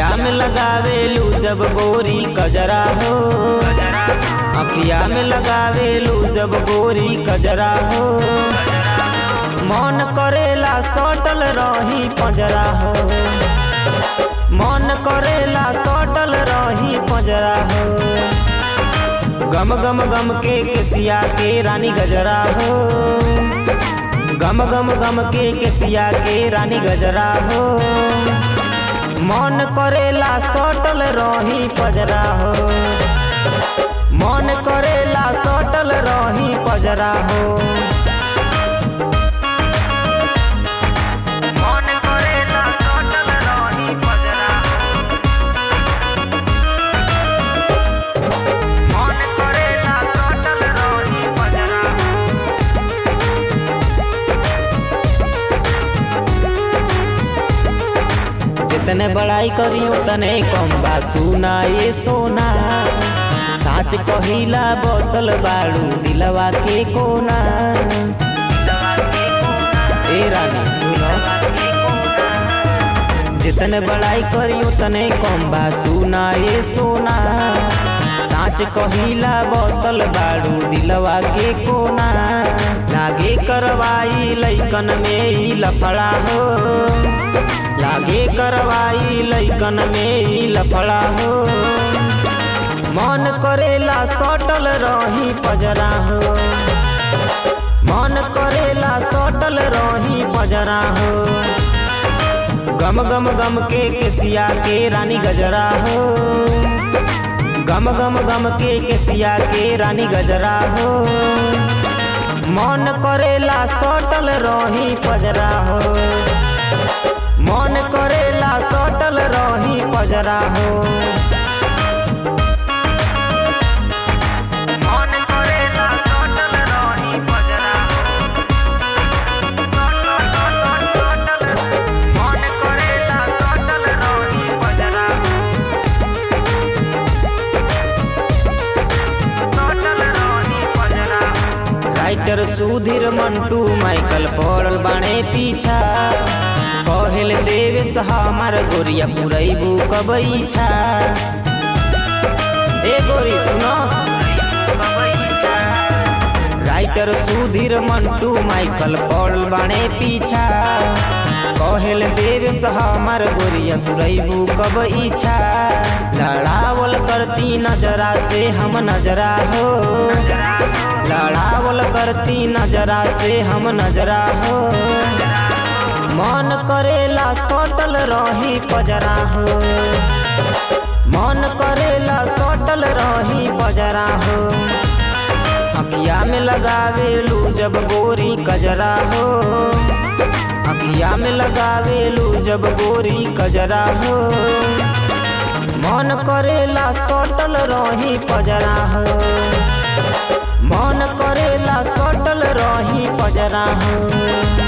अखिया में लगावेलू जब गोरी कजरा हो अखिया में लगावेलू जब गोरी कजरा हो मन करेला सटल रही पंजरा हो मन करेला सटल रही पंजरा हो गम गम गम के केसिया के रानी गजरा हो गम गम गम के केसिया के रानी गजरा हो मन करेला सटल रही पजरा हो मन करेला सटल रही पजरा हो मन करेला सटल रही पजरा मन करेला सटल रही पजरा जितने बड़ाई करी उतने कम बा सुना ये सोना साच कहिला बसल बाड़ू दिलवा के कोना ए रानी सुनो जितने बड़ाई करी उतने कम बा सुना ये सोना साच कहिला बसल बाड़ू दिलवा के कोना लागे करवाई लैकन में ही लफड़ा हो लागे करवाई लैकन में ही लफड़ा हो मन करेला सटल रही पजरा हो मन करेला सटल रही पजरा हो गम गम गम के केसिया के रानी गजरा हो गम गम गम के केसिया के रानी गजरा हो मन करेला सटल रही पजरा हो मन करेला सटल रही पजरा हो मन करेला सटल रही पजरा मन करेला सटल रही पजरा सटल रही पजरा राइटर सुधीर मंटू माइकल पड़ल बाणे पीछा कहल देवेश हमार गोरिया पुरैबू कबैछा ए गोरी सुनो राइटर सुधीर मंटू माइकल पड़ल बाणे पीछा कहल देवेश हमार गोरिया पुरैबू कबैछा लड़ावल करती नजरा से हम नजरा हो लड़ावल करती नजरा से हम नजरा हो मन करेला सटल रही पजरा हो मन करेला सटल रही पजरा हो अखिया में लगावेलू जब गोरी कजरा हो अखिया में लगावेलू जब गोरी कजरा हो मन करेला सटल रही पजरा हो मन करेला सटल रही पजरा हो